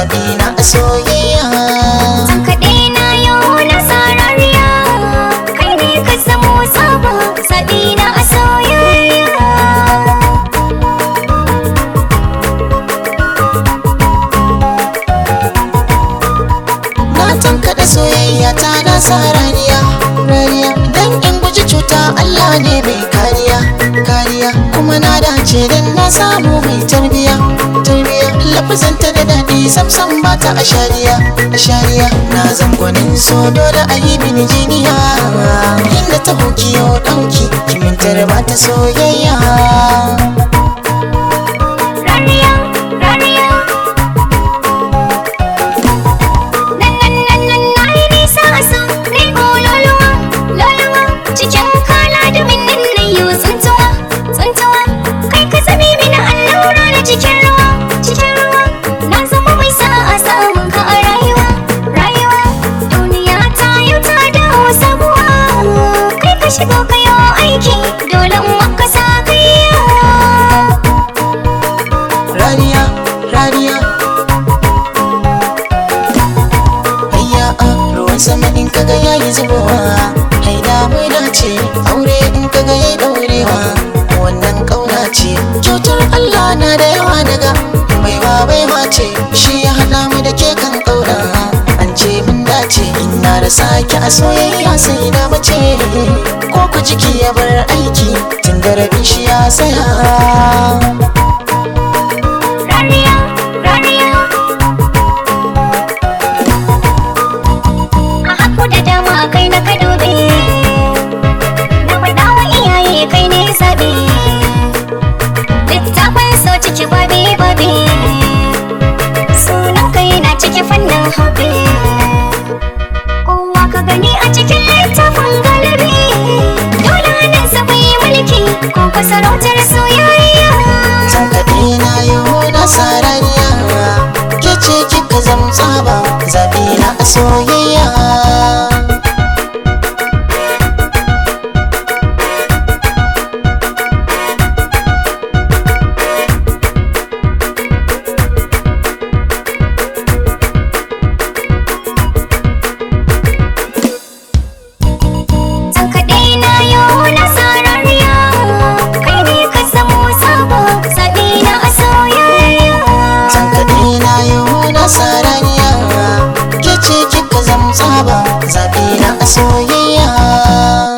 zaɓi na a soyayya San kaɗe na yau na sarariya Kai ne ka zamo saba Zaɓi na a soyayya na tankaɗe soyayya ta na sa rariya rariya dan in guji cuta Allah ne mai kariya kariya kuma na dace dan na samu mai tarbiya tarbiya lafazanta da daɗi samsam ba ta a shariya a shariya na zangonin so dole a yi mini jiniya inda ta hoki yau ɗauki kimintar ba ta soyayya Rariya, rariya Nan nan nan nan na yi nisa a so Ni ko loluwa, loluwa Cikin kala da min nan na yi tsuntuwa, tsuntuwa Kai ka zabi mini allura na cikin ruwa, cikin ruwa Na zama mai sa'a samun ka a rayuwa, rayuwa Duniya ta yau ta dawo sabuwa Kai ka shigo ka yi aiki Dole in maka sa kaiya rariya rariya hayya a ruwan sama in kaga yayi zubowa haida mai dace aure in kaga yayi daurewa wannan kauna ce kyautar Allah na da yawa daga baiwa baiwa ce shi ya hada mu da ke kan kauna an ce mun dace in na rasa ki a soyayya sai na mace ko ku jiki ya bar aiki tun da rabin shi ya tsaya Rariya, rariya A haku da dama kai na ka dube Na faɗa wa iyaye kai ne zaɓe Littafin so ciki babi babi Sunan kai na ciki fannin hobi Kowa ka gani a cikin littafin galibi Dole nan sa bai mulki ko ka sarautar soyayya San kaɗe na yau na sarariya Ke ce kika zamsa ba zaɓi na a soyayya San kaɗe na yau na sarariya Kai ne ka zamo sabo Zaɓi na a soyayya San kaɗe na yau na sarariya Ke ce kika zamsa ba zaɓi na a soyayya